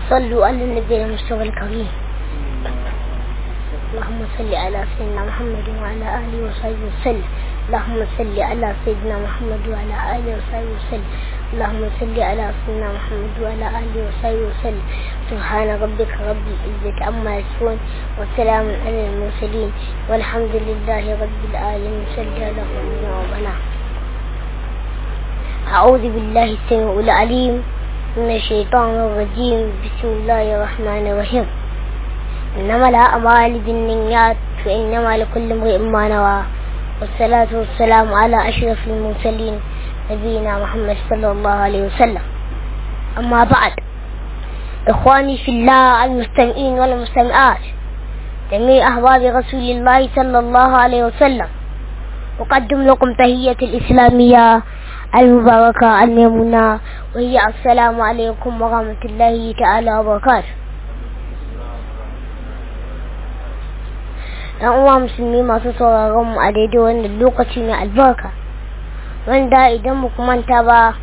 صلوا على النبي المصطفى الكريم اللهم صل على سيدنا محمد وعلى آله وصحبه وسلم اللهم صل على سيدنا محمد وعلى آله وصحبه وسلم اللهم صل على سيدنا محمد وعلى آله وصحبه وسلم سبحان ربك رب العزة عما يصفون وسلام على المرسلين والحمد لله رب العالمين صلى الله عليه وسلم أعوذ بالله السميع العليم من الشيطان الرجيم بسم الله الرحمن الرحيم إنما الأعمال بالنيات فإنما لكل امرئ ما نوى والصلاة والسلام على أشرف المرسلين نبينا محمد صلى الله عليه وسلم أما بعد إخواني في الله المستمعين والمستمعات جميع أحباب رسول الله صلى الله عليه وسلم أقدم لكم تهية الإسلامية المباركة الميمونة وهي السلام عليكم ورحمة الله تعالى وبركاته ‘yan uwa musulmi masu sauraron mu a daidai wannan lokaci mai albarka wanda idan mu manta ba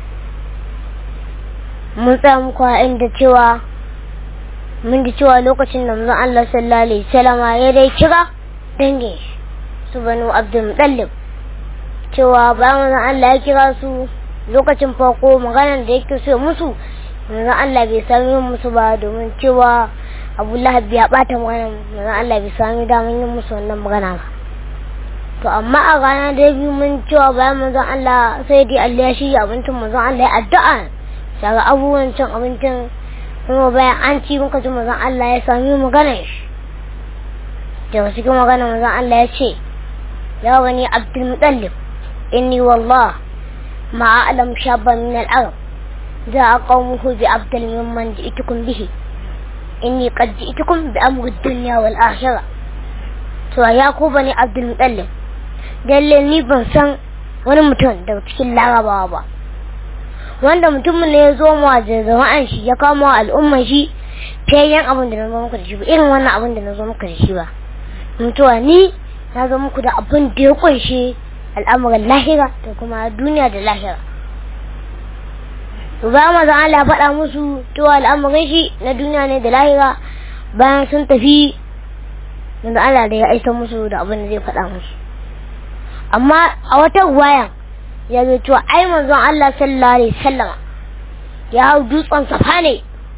mun tsaya muku a inda cewa mun ji cewa lokacin da manzon Allah sallallahu alaihi wasallam ya dai kira dangin su banu Abdul Muttalib cewa bayan manzon Allah ya kira su lokacin farko maganar da yake so musu manzon Allah bai sami musu ba domin cewa abu lahab ya bata magana manzon Allah bai sami daman yin musu wannan magana ba to amma a rana da biyu mun cewa bayan manzon Allah sai dai Allah ya shirya abincin manzon Allah ya addu'a daga abubuwan cin abincin kuma bayan an ci muka ji manzon Allah ya sami magana shi daga cikin magana manzon Allah ya ce ya wani Abdul Muttalib inni wallah ma a'lam shabban min al-arab da qawmuhu bi abdal mimman ji'tukum bihi inni qad ji'tukum bi amri dunya wal akhirah to ya ku bani abdul mutallib dalle ni ban san wani mutum daga cikin larabawa ba wanda mutumin ne ya zo mu a jama'an shi ya kama al'umman shi fiyayyen abin da na zo muku da shi ba irin wannan abin da na zo muku da shi ba mutuwa ni na zo muku da abin da ya kunshi al'amuran lahira da kuma duniya da lahira to ba mazan Allah ya faɗa musu cewa al'amuran shi na duniya ne da lahira bayan sun tafi yanzu Allah da ya aisa musu da abin da zai faɗa musu amma a wata ruwayan ya zo cewa ai manzon Allah sallallahu alaihi wasallam ya hau dutsen safa ne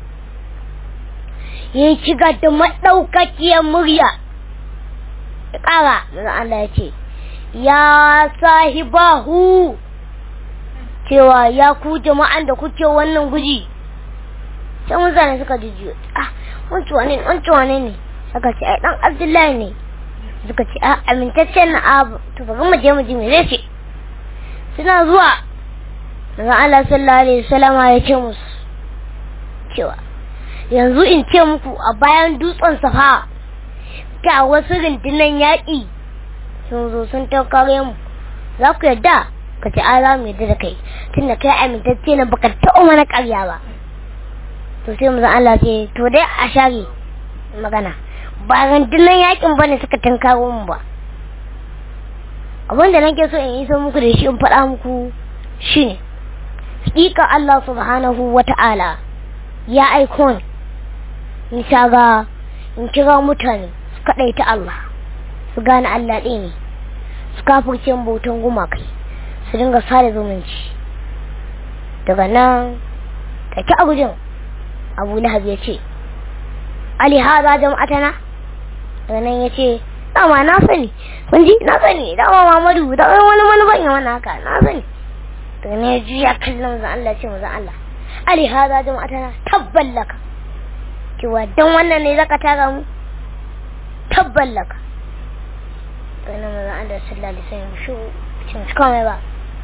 ya yi shiga da maɗaukakiyar murya ya ƙara manzon Allah ya ce ya sahibahu cewa ya ku jama'an da kuke wannan guji sai mutane suka jijiyo ah wancu wane ne wancu wane ne suka ce ai dan abdullahi ne suka ce a amintaccen na abu to bari mu je mu ji me zai ce suna zuwa daga Allah sallallahu alaihi wasallama ya ce musu cewa yanzu in ce muku a bayan dutsen safa ga wasu rundunan yaƙi sun zo sun taukare mu za ku yarda ka ce an za mu yadda da kai tunda kai amintacce na baka taɓa mana ƙarya ba to sai mu Allah ce to dai a share magana ba rundunar yakin ba ne suka tankaro mu ba abin da nake so in yi so muku da shi in faɗa muku shine hakika Allah subhanahu wa ta'ala ya aiko ni in shaga in kira mutane su kaɗaita Allah su gane Allah ɗaya ne su kafurce bautan gumakai su dinga sada zumunci daga nan take a gujin abu lahab ya ce ali haza jama'atana daga nan ya ce dama na sani kun ji na sani dama mamadu da wani wani ban yi wani haka na sani daga nan ya juya kallon zan Allah ce mu zan Allah ali haza jama'atana tabballaka cewa dan wannan ne zaka tara mu tabballaka daga nan zan Allah sallallahu alaihi wasallam shi cin komai ba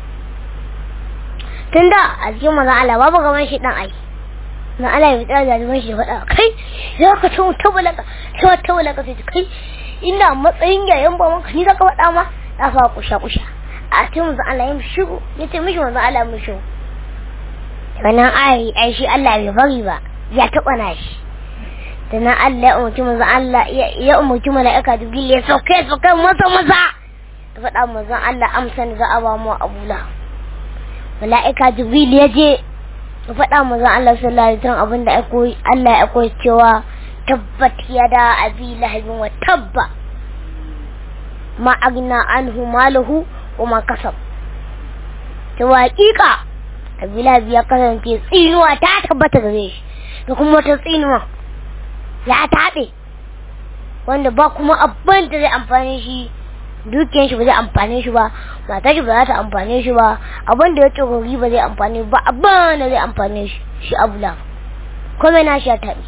tun da a cikin mazan Allah babu gaban shi dan ai na Allah ya tsaya da shi faɗa kai za ka tun tabulaka sai wata tabulaka sai kai ina matsayin yayan ba manka ni zaka faɗa ma da fa kusha kusha a cikin mazan Allah ya shigo ya ce mishi mazan Allah mu shigo wannan ai ai shi Allah bai bari ba ya taɓa na shi da nan Allah ya umarci mazan Allah ya umarci mala'ika jibril ya sauke sauke masa masa ta faɗa mazan Allah amsan za a ba mu abu lahab mala'ika jibril ya je ya faɗa manzon Allah sallallahu alaihi wasallam abinda Allah ya koyi cewa tabbat yada abi lahabin wa tabba ma agna anhu maluhu wa ma kasab ta waƙiƙa abi lahab ya kasance tsinuwa ta tabbata gare shi da kuma wata tsinuwa ya taɓe wanda ba kuma abin da zai amfani shi dukiyar shi ba zai amfane shi ba matar shi ba za ta amfane shi ba abin da ya tsogori ba zai amfane ba abin da zai amfane shi shi abu lahab kome na shi ya taɓe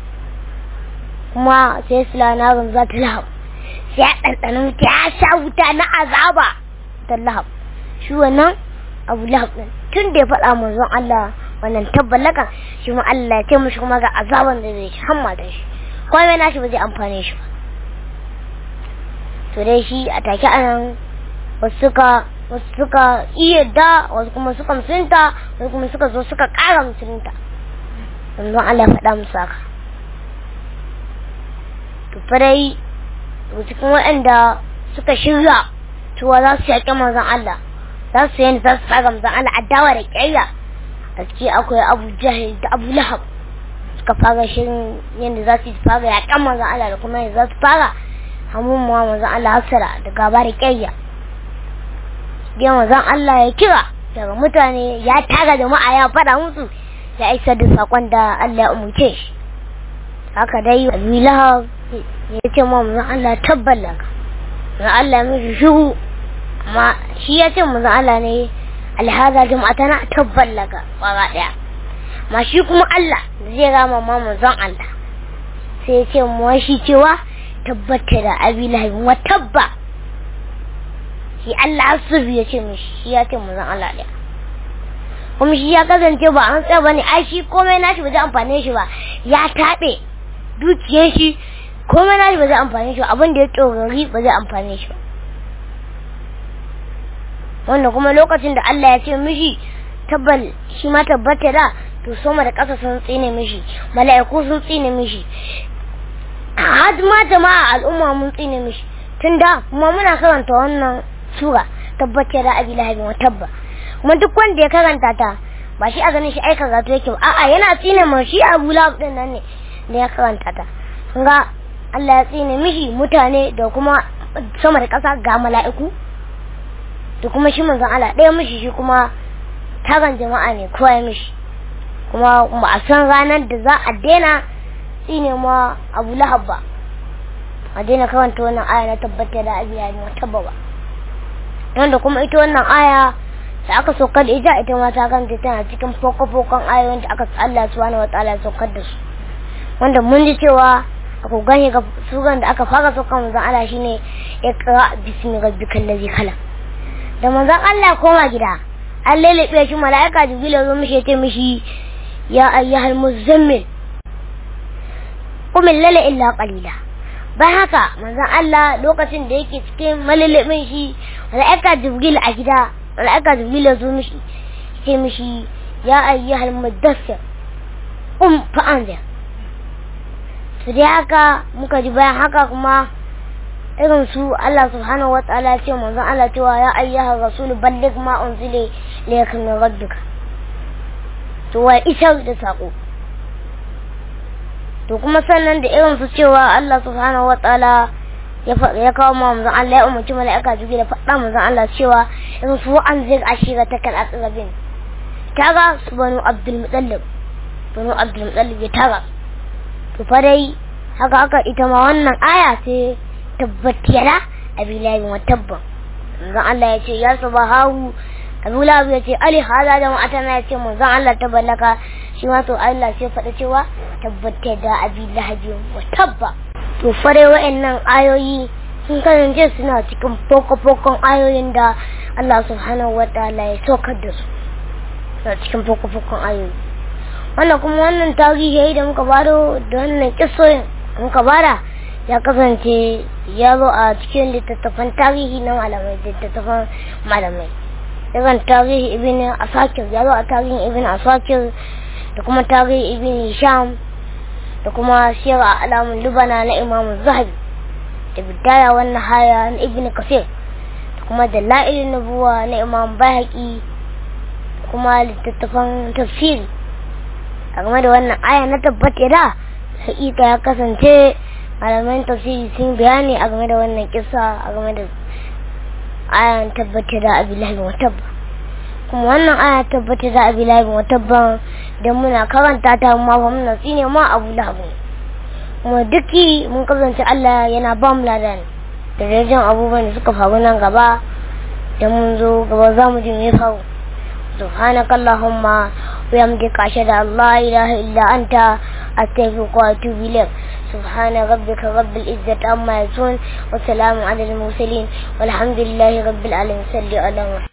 kuma sai silanarin za ta lahab sai ya ɗanɗana wuta ya sha wuta na azaba ta lahab shi wannan abu lahab ɗin tun da ya faɗa manzon Allah wannan tabbalaka shi ma Allah ya ce mishi kuma ga azaban da zai ci hamma da shi komai na shi ba zai amfane shi ba to dai shi a take anan wasu suka wasu suka iya da wasu kuma suka musulunta wasu kuma suka zo suka ƙara musulunta manzon Allah ya faɗa musu haka to farai cikin waɗanda suka shirya cewa za su yaƙi manzon Allah za su yi za su fara manzon Allah adawa da ƙyayya a ciki akwai Abu Jahil da Abu Lahab suka fara shirin yadda za su fara yaƙan manzon Allah da kuma yadda za su fara hamun ma manzon Allah hasara da gaba da ƙyayya biyan manzon Allah ya kira daga mutane ya tara jama'a ya faɗa musu ya isar da saƙon da Allah ya umurce shi haka dai Abu Lahab ya ce ma manzon Allah tabbala ka manzon Allah mishi shuhu amma shi ya ce manzon Allah ne alhaza jama'atana tabbala ka kwara daya ma shi kuma Allah zai rama ma manzon Allah sai ya ce mu shi cewa tabbata da Abi Lahab wa tabba shi Allah asiri ya ce mishi shi ya ce manzon Allah daya kuma shi ya kasance ba an tsaya bane ai shi komai nashi ba zai amfane shi ba ya taɓe dukiyar shi komai na ba zai amfani shi abin da ya tsorari ba zai amfani shi ba wanda kuma lokacin da Allah ya ce mishi tabbal shi ma tabbata da to sama da ƙasa sun tsine mishi mala'iku sun tsine mishi har ma jama'a al'umma mun tsine mishi tunda kuma muna karanta wannan sura tabbata da abi lahabin wa tabba kuma duk wanda ya karanta ta ba shi a ganin shi aika zato yake ba a'a yana tsine ma shi abu lahab din nan ne da ya karanta ta ga Allah ya tsine mishi mutane da kuma sama da ƙasa ga mala'iku da kuma shi manzon Allah ɗaya mishi shi kuma taron jama'a ne kowa ya mishi kuma ba a san ranar da za a daina tsine ma Abu Lahab ba a daina karanta wannan aya na tabbata da abiya ne wata ba wanda kuma ita wannan aya da aka saukar da ita ita ma ta kanta tana cikin foko-fokon ayoyin da aka Allah subhanahu wataala ya saukar da su wanda mun ji cewa ku gane ga suran da aka fara so kan manzon Allah shine iqra bismi rabbikal ladhi khalaq da manzon Allah koma gida an lalabe shi malaika jibril ya zo mishi ya ce mishi ya ayyuhal muzammil qum lalla illa qalila bai haka manzon Allah lokacin da yake cikin malalabin shi malaika jibril a gida malaika jibril ya zo mishi ya ce mishi ya ayyuhal mudaththir qum fa'anzir su dai haka muka ji bayan haka kuma irin su Allah subhanahu wa ta'ala ce manzon Allah cewa ya ayyuha rasulu balligh ma unzila ilayka min rabbika to wa isar da sako to kuma sannan da irin su cewa Allah subhanahu wa ta'ala ya ya kawo ma manzon Allah ya umarci mala'ika juge da faɗa manzon Allah cewa irin su an zai ashira ta kal aqrabin kaga su banu abdul mutallib banu abdul mutallib ya tara to fa dai haka haka ita ma wannan aya sai tabbatiyara abi lahi wa tabba manzon Allah ya ce ya subahu abu lahi ya ce ali hada da ma'atana ya ce manzon Allah tabballaka shi ma to Allah sai faɗa cewa tabbata da abi lahi wa tabba to fa dai wa'annan ayoyi sun kasance suna cikin foko-fokon ayoyin da Allah subhanahu wa ta'ala ya saukar da su suna cikin foko-fokon ayoyi wannan kuma wannan tarihi da muka bado da wannan kisoyin muka bada ya kasance ya zo a cikin littattafan tarihi na malamai littattafan malamai irin tarihi ibn asakir ya zo a tarihin ibn asakir da kuma tarihi ibn hisham da kuma siyar alamun lubana na imamu zahabi da bidaya wannan haya na ibn kasir da kuma dalailin nubuwa na imam bahaki kuma littattafan tafsiri a game da wannan aya na tabbata da hakika ya kasance malaman tafsiri sun bayani a game da wannan kisa a game da ayan tabbata da abdullahi bin tabba kuma wannan aya tabbata da abdullahi bin tabba da muna karanta ta ma fa muna tsine ma abu lahabu kuma duki mun kasance Allah yana ba mu ladan da rajin abubuwan da suka faru nan gaba da mun zo gaba za mu ji me faru سبحانك اللهم ويمدك أشهد أن لا إله إلا أنت أستغفرك وأتوب إليك سبحان ربك رب العزة عما يصفون وسلام على المرسلين والحمد لله رب العالمين صل على محمد